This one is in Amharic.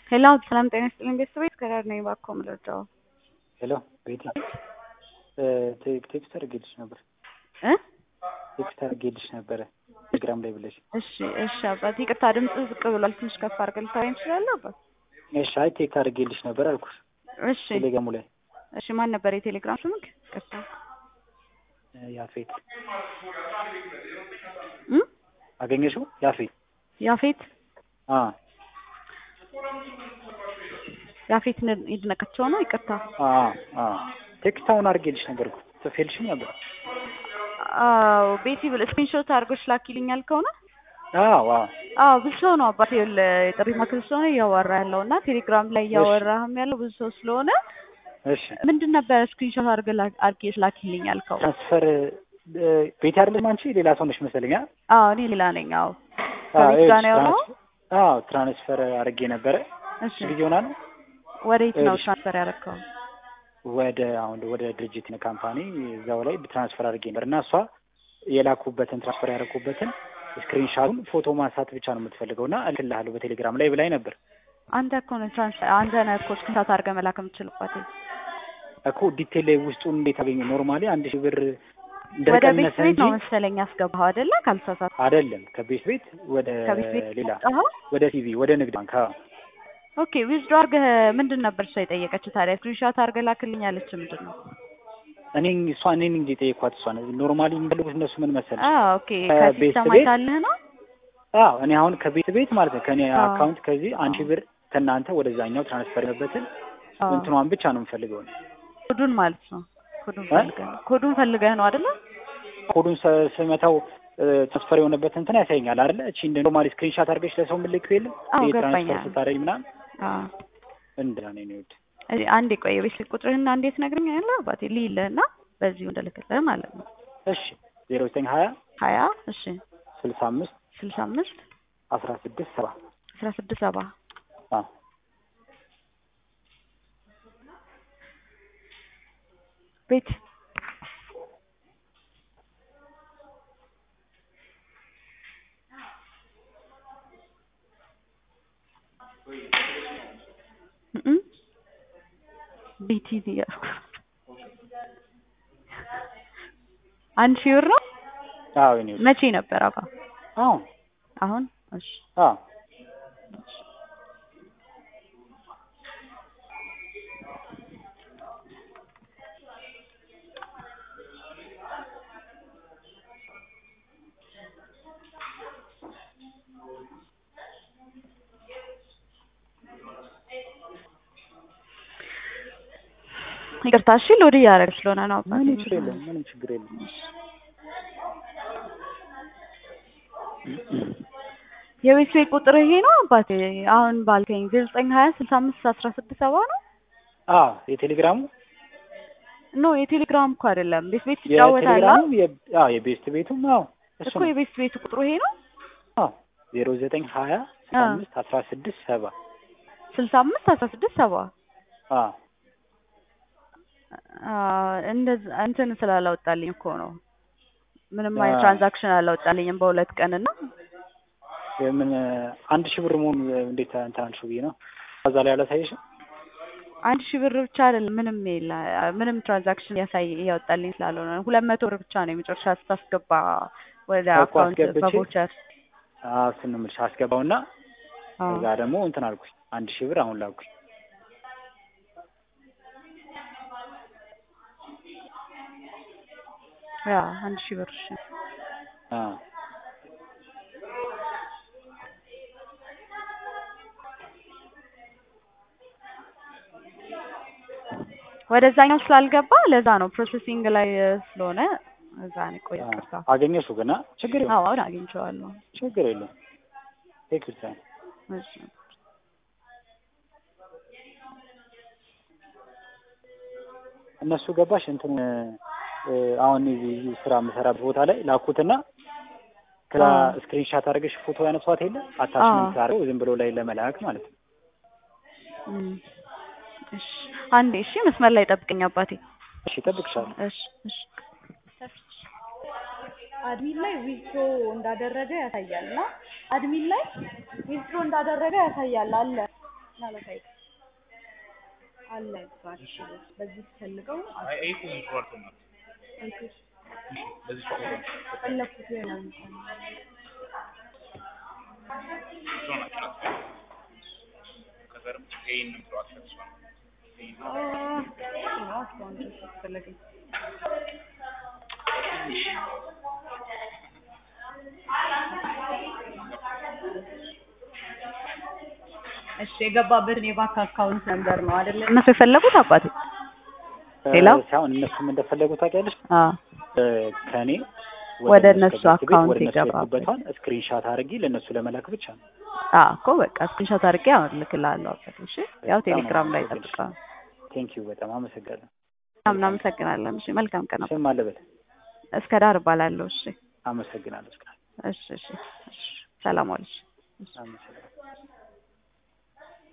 ሄሎ ሰላም ጤና ይስጥልኝ ቤተሰቦች ከዳር ነኝ እባክዎ ምረዳው ሄሎ ቤቲ ቴክስት አድርጌልሽ ነበር እ ቴክስት አድርጌልሽ ነበረ ቴሌግራም ላይ ብለሽ እሺ እሺ አባት ይቅርታ ድምጽ ዝቅ ብሏል ትንሽ ከፍ አድርገህ ልታወራኝ ትችላለህ አባት እሺ አይ ቴክስት አድርጌልሽ ነበር አልኩሽ እሺ ቴሌግራሙ ላይ እሺ ማን ነበር የቴሌግራም ስምክ ይቅርታ ያፌት እ አገኘሽው ያፌት ያፌት አ ያፌት ነ- ይድነቃቸው ነው ይቅርታ አ አ ቴክስት አሁን አድርጌልሽ ነበር እኮ ጽፌልሽም ነበር አዎ ቤቲ ብል ስክሪንሾት አድርጎሽ ላኪልኛል ከሆነ አዎ አዎ አዎ ብዙ ሰው ነው አባቴ ይኸውልህ የጥሪ ማዕከል ስለሆነ እያወራ ያለው እና ቴሌግራም ላይ እያወራህም ያለው ብዙ ሰው ስለሆነ እሺ ምንድን ነበረ ስክሪንሾት አድርገህ ላ- አድርጌሽ ላኪልኝ ያልከው? ትራንስፈር ቤት አይደለም አንቺ ሌላ ሰው ነሽ መሰለኝ አ አዎ እኔ ሌላ ነኝ። አዎ አዎ ከቤት ጋር ነው ያወራው? አዎ ትራንስፈር አድርጌ ነበረ እሺ ጊዜ ሆና ነው ወዴት ነው እሺ። ትራንስፈር ያደረከው? ወደ አሁን ወደ ድርጅት ካምፓኒ እዛው ላይ ትራንስፈር አድርጌ ነበር እና እሷ የላኩበትን ትራንስፈር ያደረኩበትን ስክሪንሻቱን ፎቶ ማንሳት ብቻ ነው የምትፈልገው እና እልክልሃለሁ በቴሌግራም ላይ ብላኝ ነበር አንተ እኮ ነው ትራንስፈር አንተ ነህ እኮ ስክሪንሾት አድርገህ መላክ የምትችልባት። እኮ ዲቴል ላይ ውስጡን እንዴት አገኘ ኖርማሊ አንድ ሺህ ብር ወደ ቤት እንደቀነሰ ቤት እንጂ ነው መሰለኝ ያስገባኸው አይደለ? ካልተሳሳት አይደለም ከቤት ቤት ወደ ከቤት ቤት ሌላ ያወጣኸው? ወደ ቲቪ ወደ ንግድ ባንክ አዎ ኦኬ ዊዝድሮ አድርገህ ምንድን ነበር እሷ የጠየቀችው ታዲያ? ስክሪንሾት አድርገህ ላክልኝ አለች። ምንድን ነው? እኔ እሷ እኔን እንጂ የጠየኳት እሷ ኖርማሊ የሚፈልጉት እነሱ ምን መሰለሽ አዎ ኦኬ ከቤት ከሲስተም ቤት አይታልህ ነው? አዎ እኔ አሁን ከቤት ቤት ማለት ነው ከእኔ አዎ። አካውንት ከዚህ አንድ ሺህ ብር ከእናንተ ወደዛኛው ትራንስፈር የሆነበትን አዎ እንትኗን ብቻ ነው የምፈልገው ኮዱን ማለት ነው። ኮዱን እ? ፈልገህ ነው ኮዱን ፈልገህ ነው አይደለ? ኮዱን ሰ- ስመታው ትራንስፈር የሆነበት እንትን ያሳየኛል አይደለ? እቺ እንደ ኖርማሊ ስክሪንሻት አድርገሽ ለሰው የምልከው የለም አዎ ይሄ ትራንስፈር ገባኛል። ስታደርጊ ምናምን አዎ እንደዛ ነው የኔ ውድ። እዚህ አንዴ ቆይ የቤት ስልክ ቁጥርህና እንዴት ነግረኛለህ አባቴ ልይልህና በዚሁ እንደልክልህ ማለት ነው። እሺ ዜሮ ዘጠኝ ሀያ ሀያ እሺ ስልሳ አምስት ስልሳ አምስት አስራ ስድስት ሰባ አስራ ስድስት ሰባ አዎ ቤት እም ቤቲ እያልኩ አንድ ሺህ ብር ነው። አዎ የኔ ውድ። መቼ ነበር አባ? አዎ አሁን እሺ አዎ ይቅርታ እሺ ሎድ እያደረገ ስለሆነ ነው አባቴ። ምንም ችግር የለም ምንም ችግር የለም። የቤት ቤት ቁጥር ይሄ ነው አባቴ። አሁን ባልከኝ ዘጠኝ ሀያ ስልሳ አምስት አስራ ስድስት ሰባ ነው። አዎ የቴሌግራሙ ኖ የቴሌግራም እኮ አይደለም። ቤት ቤት ይጫወታል የቴሌግራሙ የ- አዎ የቤስት ቤቱም አዎ እሱ እኮ ነው። የቤት ቤት ቁጥሩ ይሄ ነው። አዎ ዜሮ ዘጠኝ ሀያ ስልሳ አዎ። አምስት አስራ ስድስት ሰባ ስልሳ አምስት አስራ ስድስት ሰባ አዎ እንደዛ እንትን ስላላወጣልኝ እኮ ነው። ምንም አይነት አዎ። ትራንዛክሽን አላወጣልኝም በሁለት ቀን እና የምን አንድ ሺህ ብር መሆኑ እንዴት እንትን አልሽው ብዬ ነው። ከዛ ላይ አላሳየሽም? አንድ ሺህ ብር ብቻ አይደለም ምንም የለ ምንም ትራንዛክሽን ያሳይ እያወጣልኝ ስላልሆነ ነው። ሁለት መቶ ብር ብቻ ነው የመጨረሻ ስታስገባ ወደ እኮ አካውንት አስገብቼ በቮቸር አዎ እሱን ነው የምልሽ። አስገባውና አዎ። ከዛ ደግሞ እንትን አልኩኝ አንድ ሺህ ብር አሁን ላኩኝ። ያ አንድ ሺህ ብር እሺ። አዎ ወደዛኛው ስላልገባ ለዛ ነው ፕሮሰሲንግ ላይ ስለሆነ እዛ ነው ቆይ አዎ። ይቅርታ። አገኘሽው ገና ችግር የለም አዎ አሁን አግኝቼዋለሁ። ችግር የለም። ቴክ ዩር ታይም። እሺ እነሱ ገባሽ እንትን እ፣ አሁን እዚህ ስራ የምሰራበት ቦታ ላይ ላኩትና ከዛ አዎ። ስክሪንሻት አድርገሽ ፎቶ ያነሷት የለ አታችመንት አድርገው ዝም ብሎ ላይ ለመላክ ማለት ነው። እም። እሺ አንዴ እሺ መስመር ላይ ጠብቀኝ አባቴ። እሺ እጠብቅሻለሁ። እሺ እሺ አድሚን ላይ ዊዝድሮ እንዳደረገ ያሳያል እና አድሚን ላይ ዊዝድሮ እንዳደረገ ያሳያል አለ አለ በዚህ ፈልገው አይ አይ እኮ ይዟል ተማት በዚህ ፎቶ ፈለኩት ይሆናል ከዘርም ይሄን ነው አትፈጽም እሺ የገባበትን የባንክ አካውንት ነምበር ነው አይደለ? እነሱ የፈለጉት አባቴ ሌላው ሳይሆን እነሱም እንደፈለጉ ታውቂያለሽ አዎ ከእኔ ወደ እነሱ ቤት አካውንት ወደ እነሱ ይገባል። የላኩበቷን ስክሪንሻት አድርጊ ለእነሱ ለመላክ ብቻ ነው። አዎ እኮ በቃ ስክሪንሾት አድርጌ አሁን እልክልሃለሁ አባቴ። እሺ ያው ቴሌግራም ላይ ጠብቀው። ቴንኪዩ በጣም አመሰግናለሁ። በጣም እናመሰግናለን። እሺ መልካም ቀን። ስም አለበት እስከ ዳር እባላለሁ። እሺ አመሰግናለሁ። እሺ እሺ እሺ ሰላም ዋልሽ። አመሰግናለሁ።